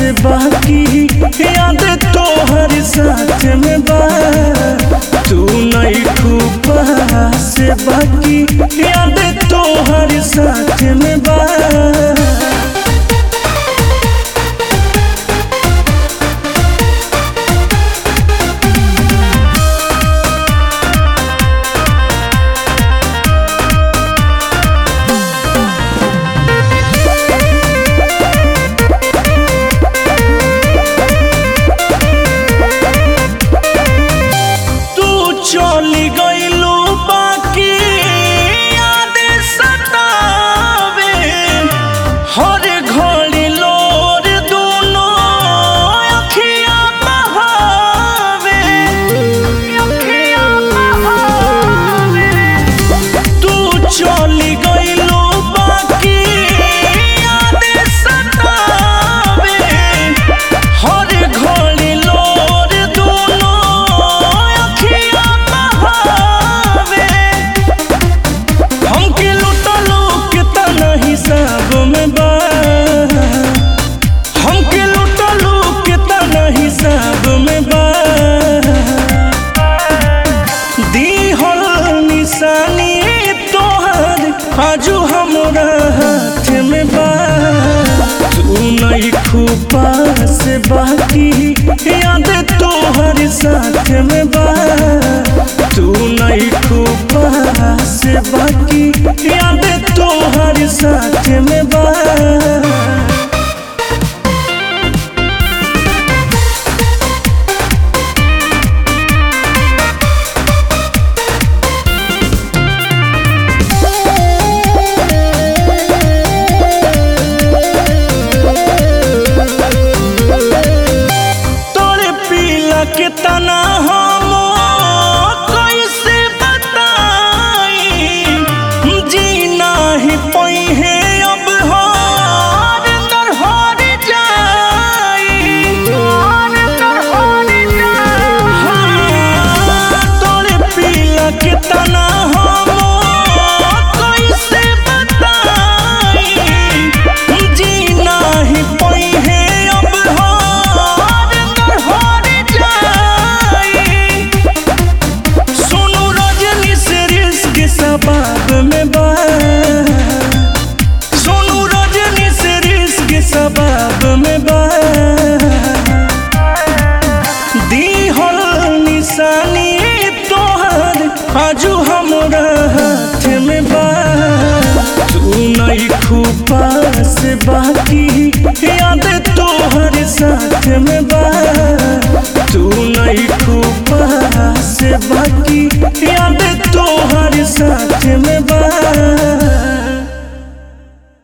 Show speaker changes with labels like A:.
A: से बाकी याद तोहर साथ में बा तू नहीं खूबा से बाकी याद तोहर साथ में बा तू चली गईलू बाकी याद सतावे हर घड़ी लोर दोनों अखिया बहावे अखिया बहावे तू चली गईलू बाकी याद सतावे हर घड़ी लोर दोनों अखिया बहावे हमके लुटलो कितना हिसाब में बा हमके लुटलो कितना हिसाब में बा दीहल निशानी तोहर आजू हमरा हाथ में बा तू नहीं खूबा से बाकी याद तोहर साथ में बा तू नहीं खूबा से बाकी याद तोहर साथ में बा तोरे पीला के तना हम कैसे बताई जीना ही पई है अब हार अंदर हार जाई हार अंदर हार जाई हाँ, तोरे पीला के तना हम कैसे बताई जीना ही पई है अब हार अंदर हार जाई सुनु रजनी से रिस्क सबाब में बा सुनु रजनी से रिस्क सबाब में बा दीहल निशानी तोहर आजू हमरा हाथ में बा तू नहीं खूबा से बाकी